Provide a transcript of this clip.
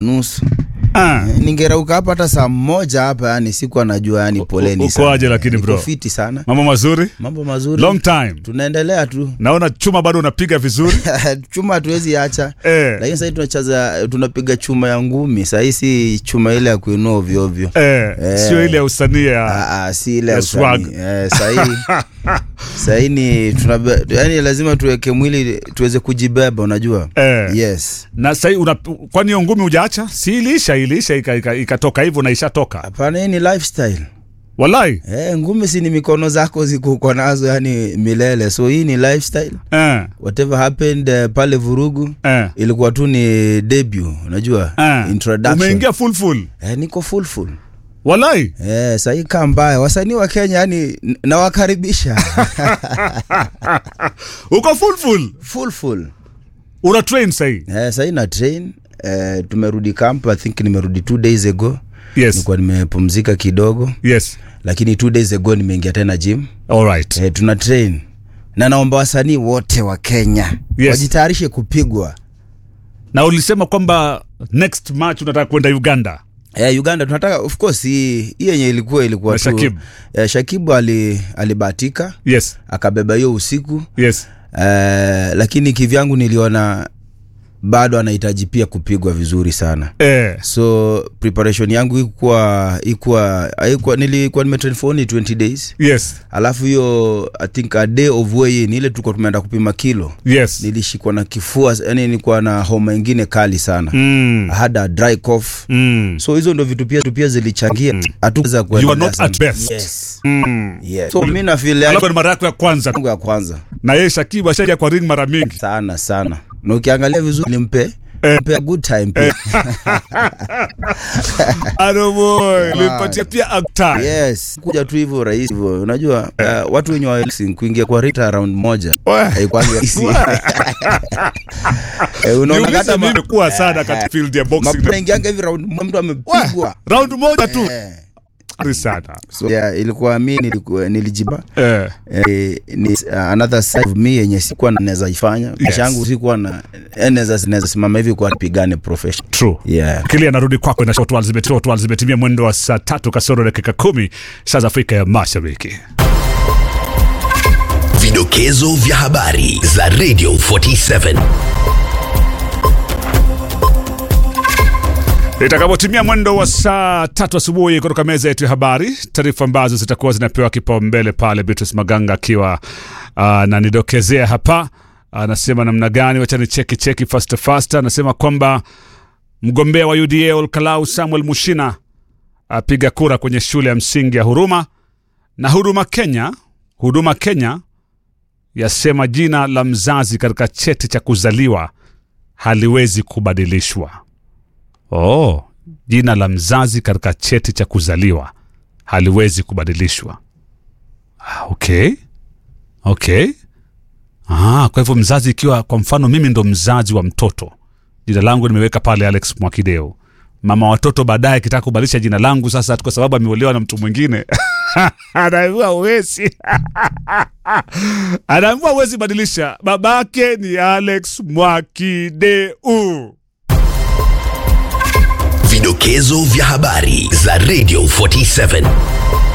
nusu Ah. ningerauka hapa hata saa moja hapa yani siku anajua yani poleni uko sana. aje lakini Niko bro? fiti sana Mambo mazuri? mambo mazuri Long time. tunaendelea tu Naona chuma bado unapiga vizuri. chuma hatuwezi acha eh. lakini sahii tunacheza tunapiga chuma ya ngumi sahii si chuma ile ya kuinua ovyoovyo Eh. Eh. Sio ile ya usanii ya Ah, ah, si ile ya ya swag. usanii. eh, sahii sahii ni tunabe, yani lazima tuweke mwili tuweze kujibeba unajua eh. yes Na sasa una kwani hiyo ngumi hujaacha? Si iliisha iliisha ikatoka ika, ikatoka hivyo na ishatoka. hapana hii ni lifestyle Wallahi. eh, ngumi si ni mikono zako ziko uko nazo yani milele so hii ni lifestyle Eh. whatever happened uh, pale vurugu Eh. ilikuwa tu ni debut unajua Eh. introduction Umeingia full full. eh, niko full full Wallahi. eh, sahii kaa mbaya wasanii wa kenya yani n- nawakaribisha Uko full full. full full Una train sahii. eh, sahii na train eh, tumerudi camp i think nimerudi two days ago Yes. nilikuwa nimepumzika kidogo Yes. lakini two days ago nimeingia tena gym All right. eh, tuna train na naomba wasanii wote wa kenya Yes. wajitayarishe kupigwa Na ulisema kwamba next match unataka kwenda Uganda. Eh, Uganda tunataka of course hii hii yenye ilikuwa ilikuwa Na tu Shakib. eh, Shakibu ali alibahatika Yes. akabeba hiyo usiku Yes. eh, lakini kivyangu niliona bado anahitaji pia kupigwa vizuri sana Eh. so preparation yangu ikuwa ikuwa ikuwa nilikuwa nimetrain for only 20 days Yes. alafu hiyo i think a day of weigh in ile tulikuwa tumeenda kupima kilo Yes. nilishikwa na kifua yani nilikuwa na homa ingine kali sana Mm. I had a dry cough Mm. so hizo ndo vitu pia pia zilichangia hatuweza You are kuendelea not sana. at best. yes. Mm. yes. so mi nafeel Alafu yangu ni mara yako ya kwanza ya kwanza na yeye Shakibu ashaja kwa ring mara mingi. sana sana na ukiangalia vizuri limpe Eh. mpe a good time pia Ado boy, limpatia pia actor. yes kuja tu hivyo rahisi hivyo unajua uh, watu wenye wa kuingia kwa rita round moja Wah. haikuangi rahisi Eh, unaona Niulize hata ma- mimi kuwa sana katika field ya boxing. mapema ingianga hivi round moja mtu amepigwa Round moja tu. Eh. Ari sana. so yeah, ilikuwa mi nilikuwa nilijiba Eh. eh, ni uh, another side of me yenye sikuwa naweza ifanya maisha yangu sikuwa na eh, naweza naweza simama hivi kwa pigane profession True. yeah Kili anarudi kwako na shot zimetimia shot zimetimia mwendo wa saa tatu kasoro dakika kumi saa za Afrika ya Mashariki. Vidokezo vya habari za Radio 47. Itakapotimia mwendo wa saa tatu asubuhi kutoka meza yetu ya habari, taarifa ambazo zitakuwa zinapewa kipaumbele pale, Beatrice Maganga akiwa ananidokezea hapa, anasema namna gani, wacha ni cheki cheki fast fast. Anasema kwamba mgombea wa UDA Olkalau Samuel Mushina apiga kura kwenye shule ya msingi ya Huruma na Huduma Kenya, Huduma Kenya yasema jina la mzazi katika cheti cha kuzaliwa haliwezi kubadilishwa. Oh, jina la mzazi katika cheti cha kuzaliwa haliwezi kubadilishwa. Ah, okay. Okay. Ah, kwa hivyo mzazi ikiwa kwa mfano mimi ndo mzazi wa mtoto, jina langu nimeweka pale Alex Mwakideo. Mama watoto baadaye akitaka kubadilisha jina langu sasa kwa sababu ameolewa na mtu mwingine anaambiwa uwezi anaambiwa uwezi badilisha, babake ni Alex Mwakideu. Vidokezo vya habari za Radio 47.